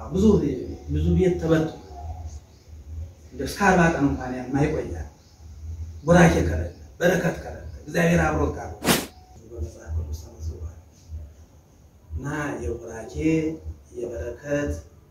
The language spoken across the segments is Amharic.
ብዙ ብዙ ቤት ተበጡ እንደ እስከ አርባ ቀን እንኳን የማይቆያል ቡራኬ ከሌለ በረከት ከሌለ እግዚአብሔር አብሮ ጋር በመጽሐፍ ቅዱስ ተመዝግቧል እና የቡራኬ የበረከት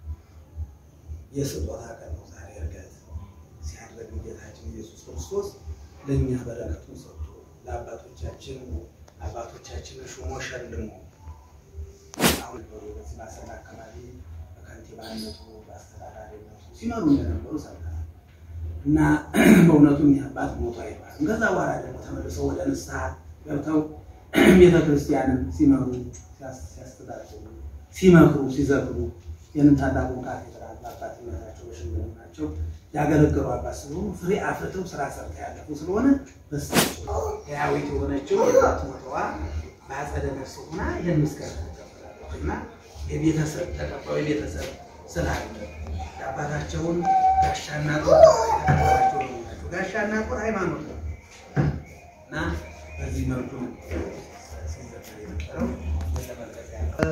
የስጦታ ቀን ነው ዛሬ ዕርገት ሲያደርግ ጌታችን ኢየሱስ ክርስቶስ ለእኛ በረከቱን ሰጥቶ ለአባቶቻችን አባቶቻችንን ሹሞ ሸልሞ አሁን በዚህ ማሰብ አካባቢ በከንቲባነቱ በአስተዳዳሪነቱ ሲመሩ እንደነበሩ ሰምተናል እና በእውነቱ እኒህ አባት ሞቶ አይባልም። ከዛ በኋላ ደግሞ ተመልሰው ወደ ንስሐ ገብተው ቤተ ክርስቲያንን ሲመሩ ሲያስተዳድሩ፣ ሲመክሩ፣ ሲዘክሩ ይህንን ታላቁ ካቴድራል በአባትነታቸው በሽምግልናቸው ያገለገሉ አባት ስለሆኑ ፍሬ አፍርተው ስራ ሰርተው ያለፉ ስለሆነ በሳቸው ሕያዊት የሆነችው የባት ሞተዋ በአጸደ ነፍስ ሆና ይህን ምስጋና ተቀበላለች እና የቤተሰብ ተቀባዩ የቤተሰብ ስላለ የአባታቸውን ጋሻና ጦር ተቀባላቸው ናቸው። ጋሻና ጦር ሃይማኖት ነው እና በዚህ መልኩ ሲዘከር የነበረው የተመለከ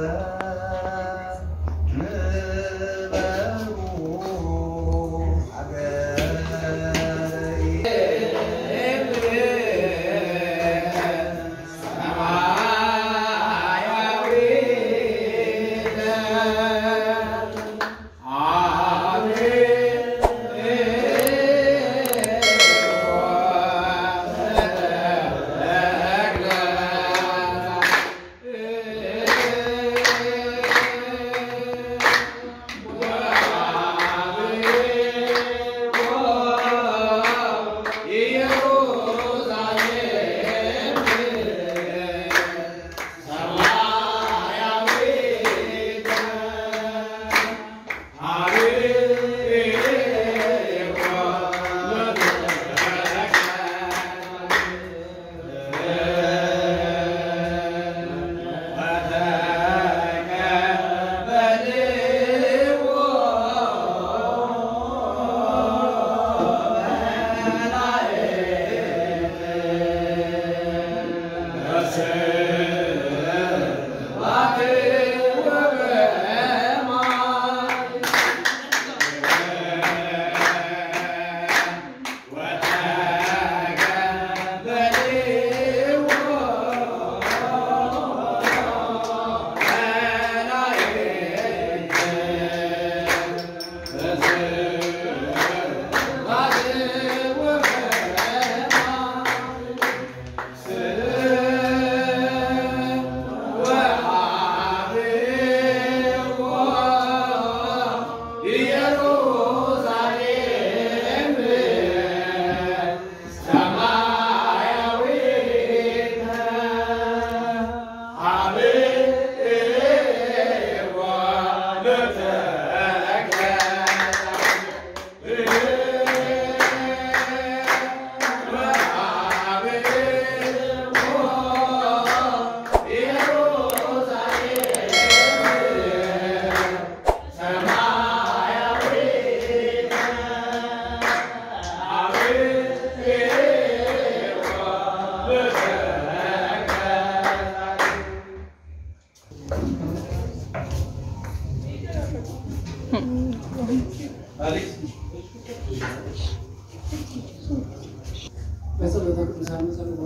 በጸሎተ ቅዱሳን ጸሎተ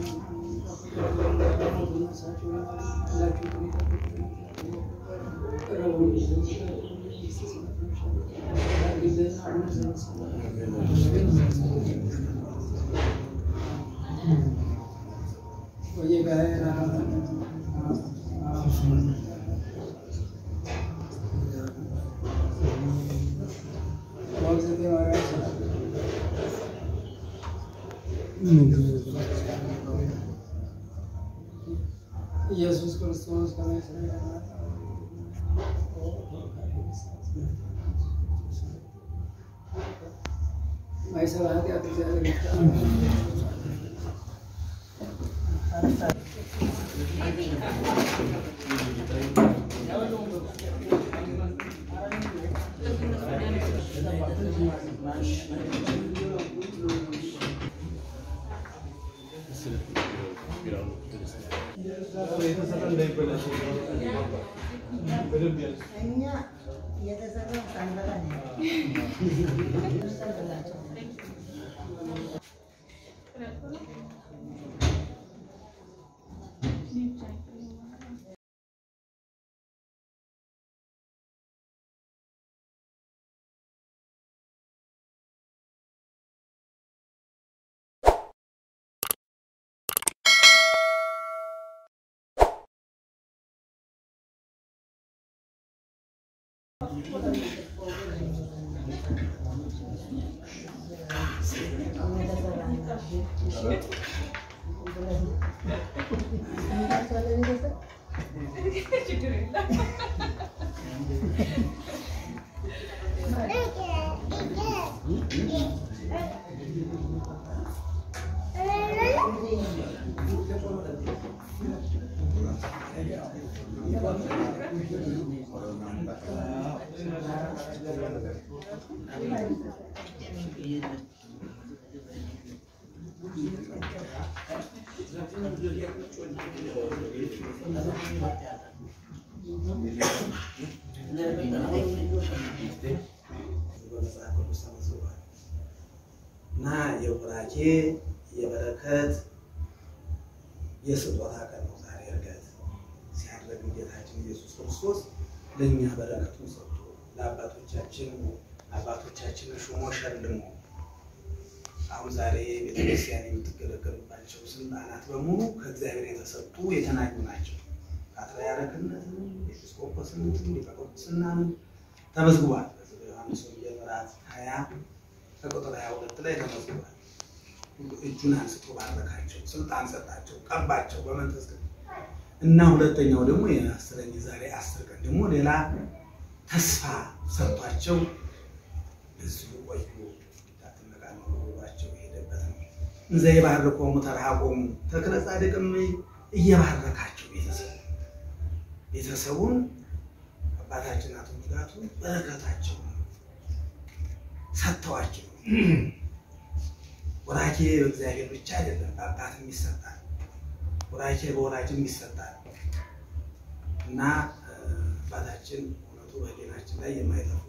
ኢየሱስ ክርስቶስ ከመሰለ ማይሰራ ኃጢአት እግዚአብሔር ይፍታ። የተሰጠ እንዳይበላሽ በደንብ ያዝ። እኛ በመጽሐፍ ቅዱስ ተመዝግቧል እና የቡራኬ የበረከት የስጦታ ቀን ነው ዛሬ። እርገት ሲያደርግ ጌታችን ኢየሱስ ክርስቶስ ለእኛ በረከቱን ሰጥቶ ለአባቶቻችን አባቶቻችንን ሹሞ ሸልሞ አሁን ዛሬ ቤተክርስቲያን የምትገለገልባቸው ስልጣናት በሙሉ ከእግዚአብሔር የተሰጡ የተናኙ ናቸው። ፓትርያርክነትን፣ ኤጲስቆጶስነትን፣ ሊቀ ጵጵስናን ተመዝግቧል። በዚህ በዮሐንስ ወንጌል ምዕራፍ ሀያ ከቁጥር ሀያ ሁለት ላይ ተመዝግቧል። ሁሉ እጁን አንስቶ ባረካቸው፣ ስልጣን ሰጣቸው፣ ቀባቸው በመንፈስ ቅዱስ እና ሁለተኛው ደግሞ የአስረኝ ዛሬ አስር ቀን ደግሞ ሌላ ተስፋ ሰጥቷቸው እዚሁ ቆዩ እንዳትነቃነቁ ብሏቸው የሄደበት ነው። እንዘ ይባርኮሙ ተርሐቆሙ ተክለ ጻድቅም እየባረካቸው ቤተሰቡ ቤተሰቡን አባታችን አቶ ሙላቱ በረከታቸው ሰጥተዋቸው ወራኬ በእግዚአብሔር ብቻ አይደለም በአባትም ይሰጣል። ወራኬ በወላጅም ይሰጣል እና አባታችን እውነቱ በህሊናችን ላይ የማይጠፉ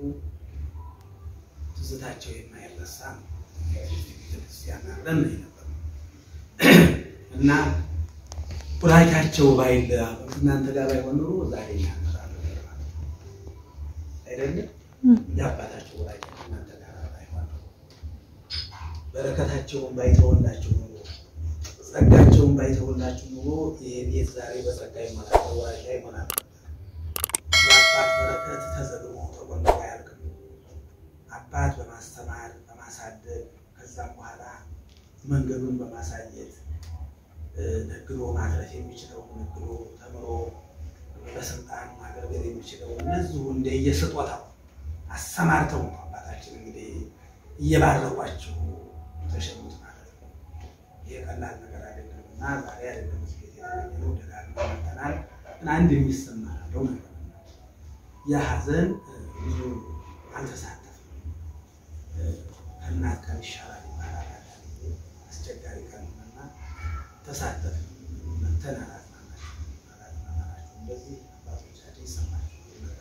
ትዝታቸው የማይረሳ ነው። ቤተክርስቲያን አብረን ነው የነበረው እና ቡራኬያቸው ባይል እናንተ ጋር ባይሆን ኖሮ ዛሬ ያመጣ ነበር ማለት ነው። አይደለም የአባታቸው ቡራኬ እናንተ ጋር ባይሆን ኖሮ በረከታቸውን ባይተወላቸው ኖሮ ጸጋቸውን ባይተወላችሁ ኑሮ ይሄ ቤት ዛሬ በጸጋ ይሞላል፣ በቡራኬ ይሞላል። የአባት በረከት ተዘግሞ ተቆንጦ አያልቅም። አባት በማስተማር በማሳደግ ከዛም በኋላ መንገዱን በማሳየት ነግዶ ማድረስ የሚችለው ነግዶ ተምሮ በስልጣን ማገልገል የሚችለው እነዚሁ እንደየስጦታው አሰማርተው ነው አባታችን እንግዲህ እየባረኳቸው ተሸሙት ማለት ነው። ይሄ ቀላል ነገር አይደለም እና ዛሬ አይደለም እዚህ ቤት የተገኘነው ደጋግመን መጥተናል። ግን አንድ የሚሰማ ያለው ነገር ነው። የሀዘን ብዙ አልተሳተፍም። ከእናት ቀን ይሻላል ይባላል። አንዳንዴ አስቸጋሪ ቀን ነውና ተሳተፍ መተን አላጽናናችሁ አላጽናናችሁ እንደዚህ አባቶቻችን ይሰማቸው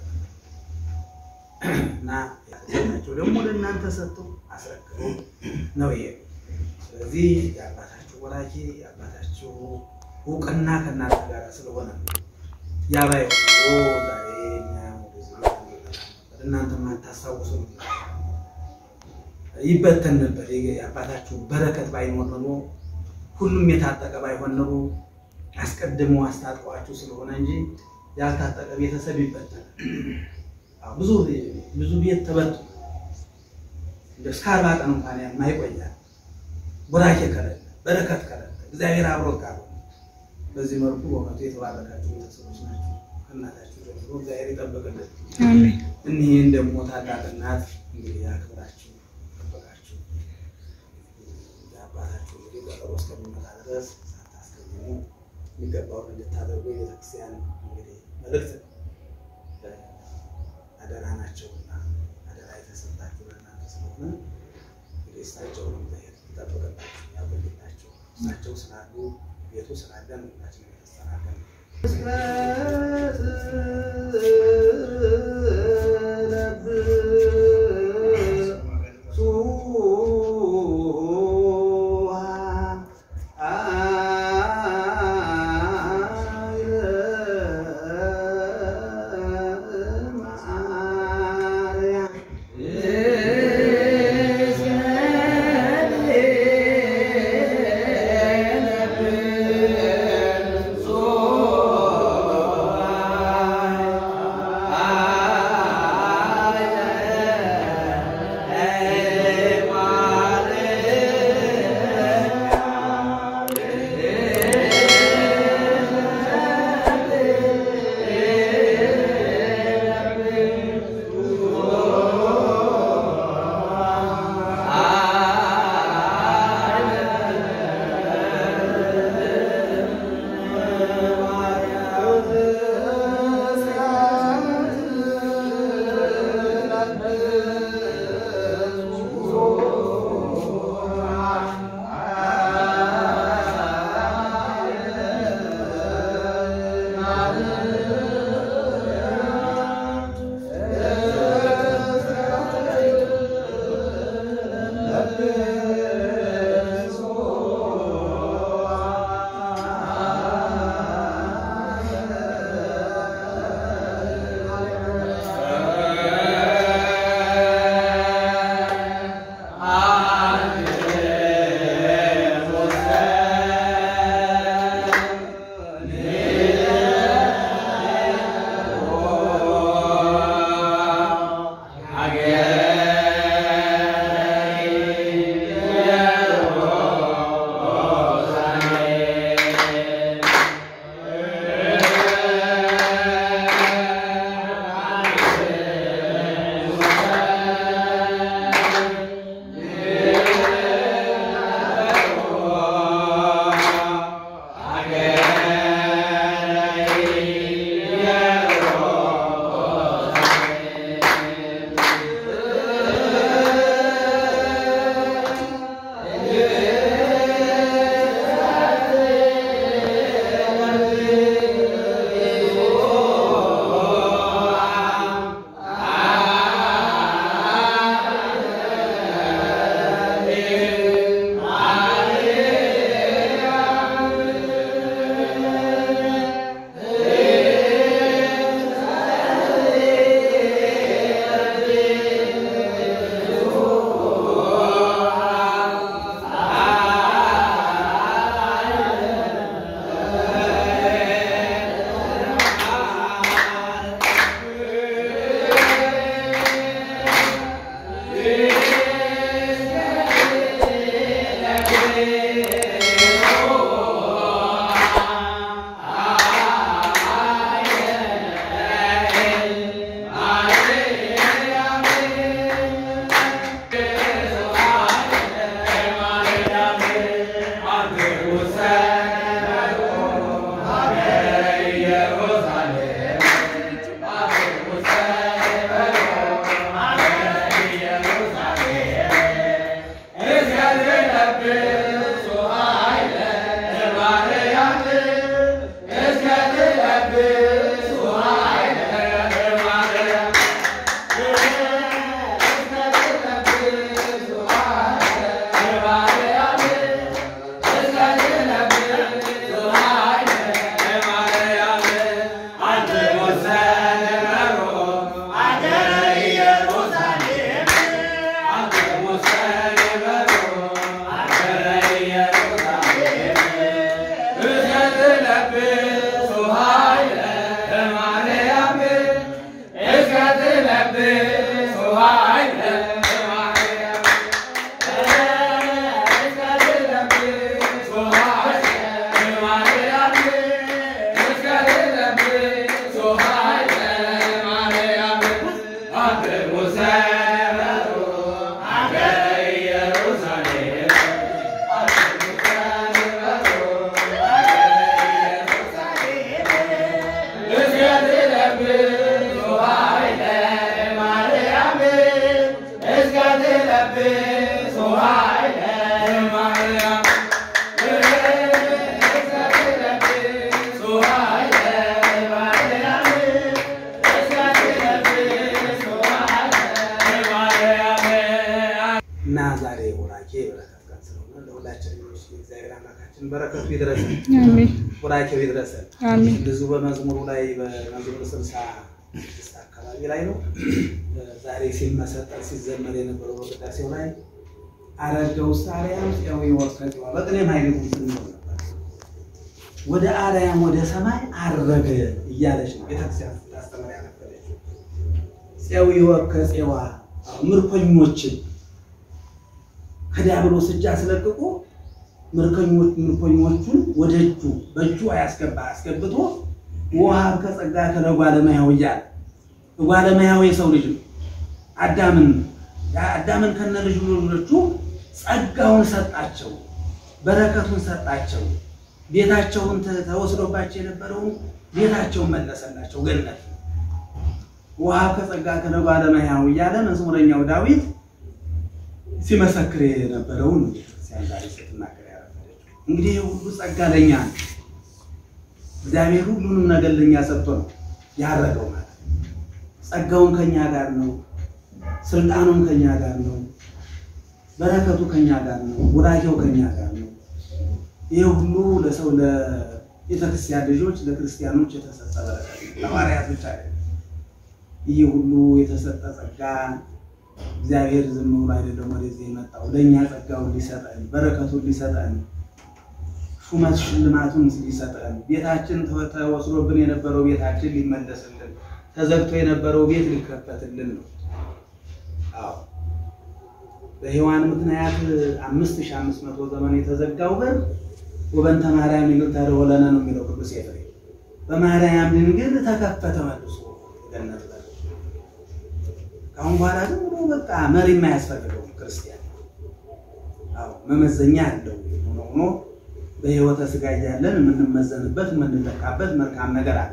እና ያቸው ደግሞ ለእናንተ ሰጥተው አስረክበው ነው ይሄ። ስለዚህ የአባታችሁ ወላጅ የአባታችሁ እውቅና ከእናንተ ጋር ስለሆነ ነው። ያ ባይሆን ኖሮ ዛሬ እኛ ወደዚህ ነበር እናንተ ማታስታውሱ ነበር፣ ይበተን ነበር። የአባታችሁ በረከት ባይኖር ኖሮ ሁሉም የታጠቀ ባይሆን ኖሮ አስቀድመው አስታጥቀዋችሁ ስለሆነ እንጂ ያልታጠቀ ቤተሰብ ይበተናል። ብዙ ብዙ ቤት ተበጡ እንደ እስከ አርባ ቀን እንኳን የማይቆያል ቡራኬ ከሌለ በረከት ከሌለ እግዚአብሔር አብሮት ካልሆነ በዚህ መልኩ በእውነቱ የተባረካችሁ ቤተሰቦች ናቸው። ከእናታችሁ ጀምሮ እግዚአብሔር ይጠብቅልን። እኒህን ደግሞ ታላቅ እናት እንግዲህ አክብራችሁ ጠበቃችሁ የአባታችሁ እንግዲህ ቀጠሮ እስከሚመጣ ድረስ ሳታስቀድሙ የሚገባውን እንድታደርጉ የቤተክርስቲያን እንግዲህ መልእክት አደራ ናቸውና አደራ የተሰጣችሁ ለእናንተ ስለሆነ እንግዲህ እሳቸውን እግዚአብሔር ይጠብቅላችሁ ያቆይላችሁ። እሳቸው ስላሉ ቤቱ ስላለን ሁላችን የተሰናገን እና ዛሬ ወራኬ በረከት ቀን ስለሆነ ለሁላችን እግዚአብሔር አምላካችን በረከቱ ይድረሰን፣ አሜን ወራኬው ይድረሰን። አሜን እንደዚሁ በመዝሙሩ ላይ በመዝሙር ስልሳ ስድስት አካባቢ ላይ ነው ዛሬ ሲመሰጠር ሲዘመር የነበረው በቅዳሴው ላይ አረገ ውስጥ አርያም ፄዊ ወርከቴዋ በቅኔም ኃይል ስንሆን ነበር። ወደ አርያም ወደ ሰማይ አረገ እያለች ነው ቤተክርስቲያን ስታስተምር ያነበረችው። ፄዊ ወርከፄዋ ምርኮኞችን ከዲያብሎስ እጅ አስለቅቆ ምርኮኞች ምርኮኞቹን ወደ እጁ በእጁ አያስገባ አስገብቶ ውሃ ከጸጋ ከለጓለመያው እያለ ጓለመያው የሰው ልጅ ነው። አዳምን አዳምን ከነ ልጁ ልጆቹ ጸጋውን ሰጣቸው፣ በረከቱን ሰጣቸው። ቤታቸውን ተ- ተወስዶባቸው የነበረውን ቤታቸውን መለሰላቸው ገነት ውሃ ከጸጋ ከለጓለመያው እያለ መዝሙረኛው ዳዊት ሲመሰክር የነበረውን ነው ቤተክርስቲያን ዛሬ ስትናገር ያረፈደችው። እንግዲህ ይህ ሁሉ ጸጋ ለኛ ነው። እግዚአብሔር ሁሉንም ነገር ለኛ ሰጥቶ ነው ያረገው ማለት ነው። ጸጋውን ከኛ ጋር ነው፣ ስልጣኑም ከኛ ጋር ነው፣ በረከቱ ከኛ ጋር ነው፣ ቡራኬው ከኛ ጋር ነው። ይህ ሁሉ ለሰው ለቤተክርስቲያን ልጆች ለክርስቲያኖች የተሰጠ በረከት ነው። ለሐዋርያት ብቻ አይደለም። ይህ ሁሉ የተሰጠ ጸጋ እግዚአብሔር ዝም ብሎ አይደለም ወደዚህ የመጣው ለእኛ ጸጋውን ሊሰጠን በረከቱን ሊሰጠን ሹመት ሽልማቱን ሊሰጠን ቤታችን ተወ- ተወስዶብን የነበረው ቤታችን ሊመለስልን ተዘግቶ የነበረው ቤት ሊከፈትልን ነው። አዎ በሔዋን ምክንያት አምስት ሺህ አምስት መቶ ዘመን የተዘጋው በር ወበንተ ማርያም ድንግል ተደወለነ ነው የሚለው ቅዱስ ኤፍሬም። በማርያም ድንግል ተከፈተ መልሶ ገነት በር። ከአሁን በኋላ ግን ብሎ በቃ መሪ የማያስፈልገው ክርስቲያን አዎ መመዘኛ አለው ሆኖ ሆኖ በሕይወተ ሥጋ እያለን የምንመዘንበት የምንለካበት መልካም ነገር አለ።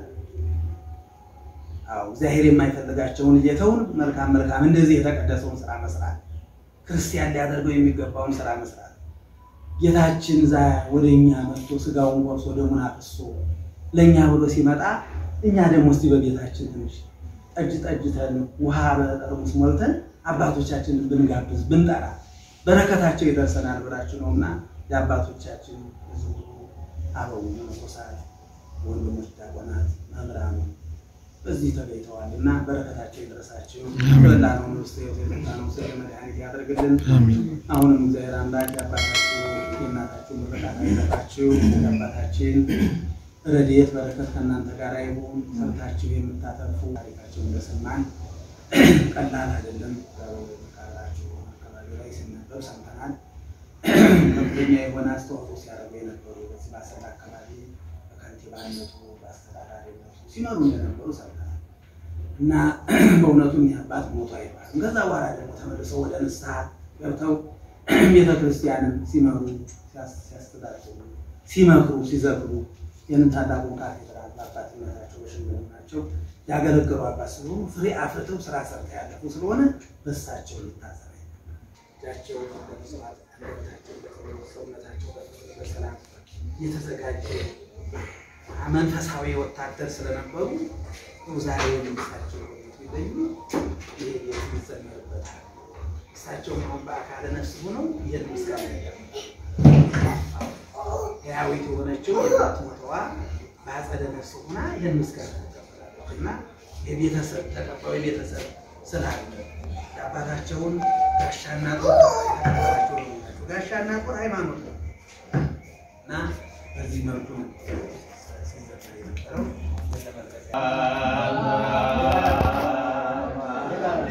አዎ እግዚአብሔር የማይፈልጋቸውን እየተውን መልካም መልካም እንደዚህ የተቀደሰውን ስራ መስራት ክርስቲያን ሊያደርገው የሚገባውን ስራ መስራት ጌታችን ዛ ወደ እኛ መጥቶ ስጋውን ቆርሶ ደሙን አፍሶ ለእኛ ብሎ ሲመጣ እኛ ደግሞ እስቲ በቤታችን ትንሽ ጠጅ ጠጅተን ውሃ በጠርሙስ ሞልተን አባቶቻችንን ብንጋብዝ ብንጠራ በረከታቸው ይደርሰናል ብላችሁ ነውና የአባቶቻችን ብዙ አበው መነኮሳት፣ ወንድሞች፣ ዲያቆናት፣ መምህራኑ በዚህ ተገኝተዋል እና በረከታቸው ይድረሳቸው። የበላነውን ውስጥ የጠጣነውን ስለ መድኃኒት ያደርግልን። አሁንም እግዚአብሔር አምላክ የአባታችሁ የእናታችሁ ምርቃት አይጠፋችሁ። የአባታችን ረድኤት በረከት ከእናንተ ጋር ይሁን። ሰምታችሁ የምታተርፉ ታሪካቸው እንደሰማን ቀላል አይደለም። ቃላችሁ አካባቢ ላይ ሲነበብ ሰምተናል። ከፍተኛ የሆነ አስተዋጽኦ ሲያደርጉ የነበሩ በዚህ በአሰላ አካባቢ በከንቲባነቱ በአስተዳዳሪነቱ ሲመሩ እንደነበሩ ሰምተናል እና በእውነቱ እኒህ አባት ሞቱ አይባልም። ከዛ በኋላ ደግሞ ተመልሰው ወደ ንስሐ ገብተው ቤተ ክርስቲያንን ሲመሩ ሲያስተዳድሩ፣ ሲመክሩ፣ ሲዘክሩ ይህንን ታላቁን ካቴድራል በአባትነታቸው በሽምግልናቸው ያገለገሉ አባት ስለሆኑ ፍሬ አፍርተው ስራ ሰርተው ያለፉ ስለሆነ በሳቸው ሊታሰብ እጃቸው ለመስዋዕት አንደበታቸው ለጸሎት ሰውነታቸው ለፍቅር ለሰላም የተዘጋጀ መንፈሳዊ ወታደር ስለነበሩ ዛሬ እሳቸው ሊለዩ ይሄ የሚዘመርበታል። እሳቸውም አሁን በአካለ ነፍስ ሆነው ይህን ምስጋና ያቀርባሉ። ሕያዊት የሆነችው የሞት ሞተዋ በአጸደ ነፍስ ሆና ይህን ምስጋና ተቀበላለች እና የቤተሰብ ተቀባዩ ቤተሰብ ስላለ የአባታቸውን ጋሻና ጦር የተቀበላቸው ነው። ጋሻና ጦር ሃይማኖት ነው እና በዚህ መልኩ ነው ሲዘመር የነበረው።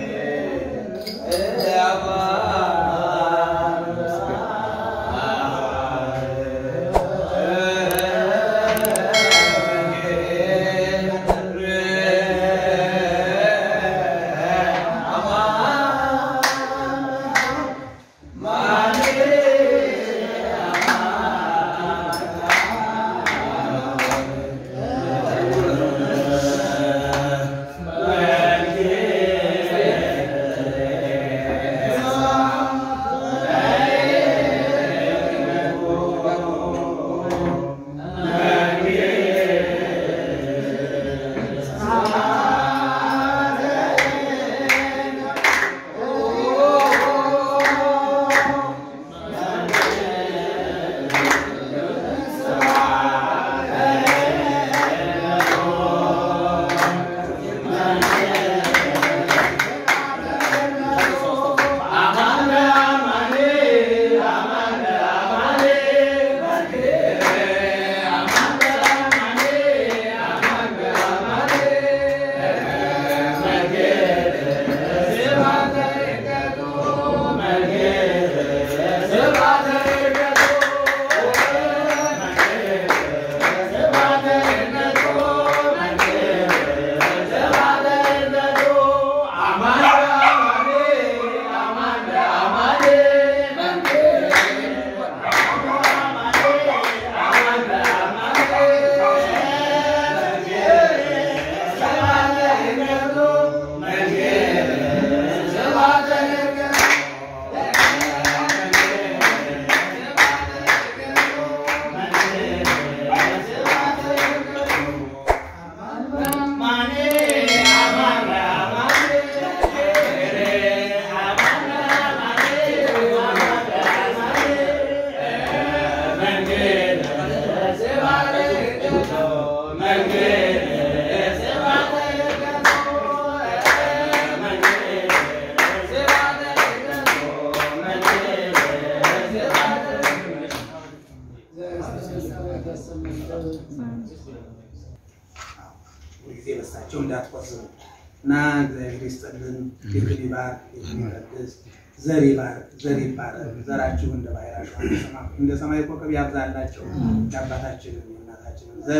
ጊዜ በሳቸው እንዳትቆስሙ እና እግዚአብሔር ይስጥልን። ፊትን ይባርክ፣ ፊትን ይቀድስ፣ ዘር ይባርክ፣ ዘር ይባረክ። ዘራችሁ እንደ ባህር አሸዋ እንደ ሰማይ ኮከብ ያብዛላቸው። የአባታችንን የእናታችንን ዘር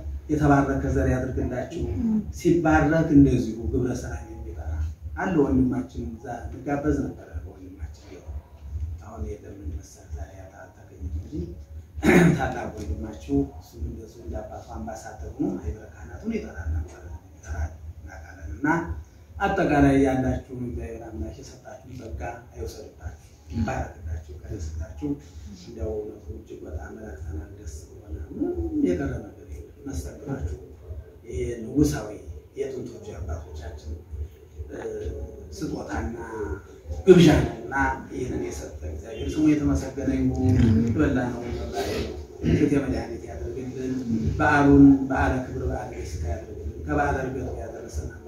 የተባረከ ዘር ያድርግላችሁ። ሲባረክ እንደዚሁ ግብረ ሰላም የሚጠራ አለ። ወንድማችን እዛ እንጋበዝ ነበረ። ወንድማችን ቢሆን አሁን የለም መሰል ዛሬ አልተገኘም እንጂ ታላቅ ወንድማችሁ እሱም እንደዚሁ እንደ አባቱ አምባሳደር ሆኖ ማህበረ ካህናቱን ይጠራል ነበር ይጠራል እናውቃለን። እና አጠቃላይ ያላችሁን እግዚአብሔር አምላክ የሰጣችሁን ጸጋ አይወሰድባችሁ፣ ይባረክላችሁ፣ ቀደስላችሁ። እንዲያው እውነቱ እጅግ በጣም መላክተናል። ደስ ብሎና ምንም የቀረ ነገር የለም። መስተግናችሁ ይሄ ንጉሳዊ የጥንቶቹ አባቶቻችን ስጦታና ግብዣ ነው እና ይህንን የሰጠ እግዚአብሔር ስሙ የተመሰገነ ይሁን። በላ ነው ፊት የመድኃኒት ያደርግልን። በዓሉን በዓለ ክብር በዓለ ደስታ ያደርግልን። ከበዓለ ዕርገቱ ያደረሰን